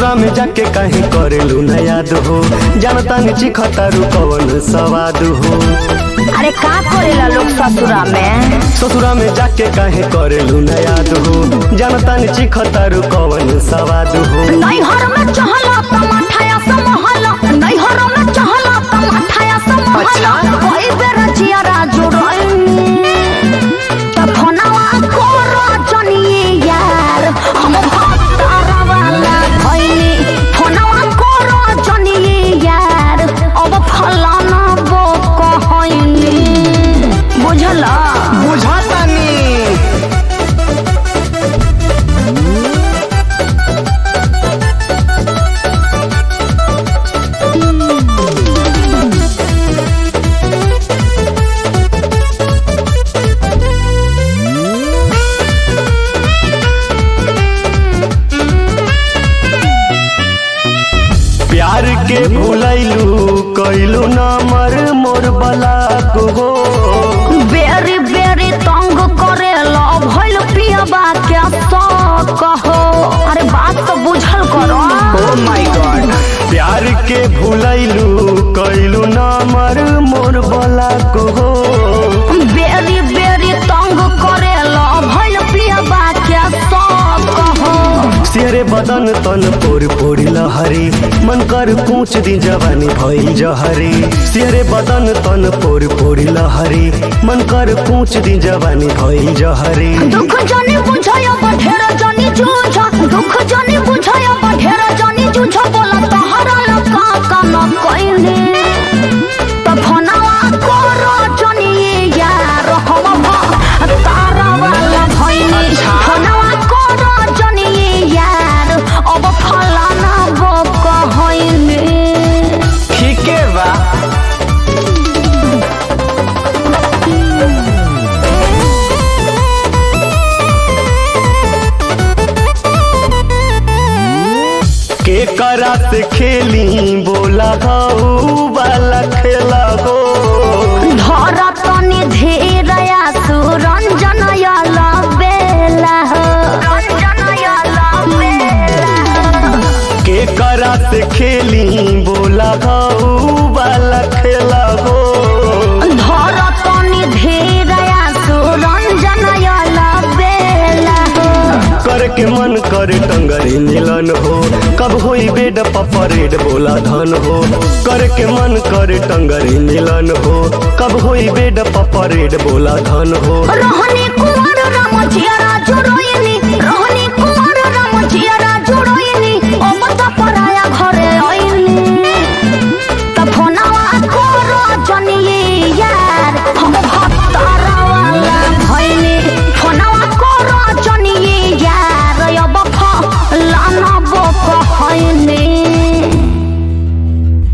ससुरा में जाके कहीं करेलू न याद हो जानता नीची खतारू कवन सवाद हो अरे का करेला लोग ससुरा में ससुरा में जाके कहीं करेलू न याद हो जानता नीची खतारू कवन सवाद हो नैहर में चहला टमाठाया समहला नैहर में चहला टमाठाया समहला कोई बेर जियारा जुड़ैनी त फोनवा कोरो जनिए यार हम भतारा वाला भइनी फोनवा कोरो जनिए यार अब फलाना बो कहैनी बुझला बुझातानी प्यार के भूलैलू कैलू नमर मोर बलाक हो बेरी बेरी तंग करेला भइल पियबा के शौक हो अरे बात तो बुझल करो माय गॉड प्यार के भूलैलू कैलू नमर मोर बलाक हो बेरी बेरी तंग करेला भइल पियबा के शौक हो सिहरे बदन तन पोर पोरी लहरी मन कर पूछ दी जवानी भइल जहरी सिहरे बदन तन पोर पोरी लहरी मन कर पूछ दी जवानी भइल जहरी दुख जनी बुझाया बढेर जनी जूझ दुख जनी बुझाया बढेर जनी जूझ बोला तहरा न का का न कइने त फोनवा कोरो जनी यार हम भ तारा वाला भइनी फोनवा कोरो जनी यार अब फलाना बो कहइने ठीके बा के करा से खेली बोला हऊ वाला खेला हो धर तनी धीरया सुरंजन याला बेला हो रंजन याला बेला के करा से खेली बोला हऊ वाला खेला हो धर तनी धीरया सुरंजन याला बेला हो कर के मन करे टंगरी मिलन हो कब होई बेड पपरेड बोला धन हो कर के मन करे टंगरी मिलन हो कब होई बेड पपरेड बोला धन हो रहनी कुंवर राम जियारा जोरोइनी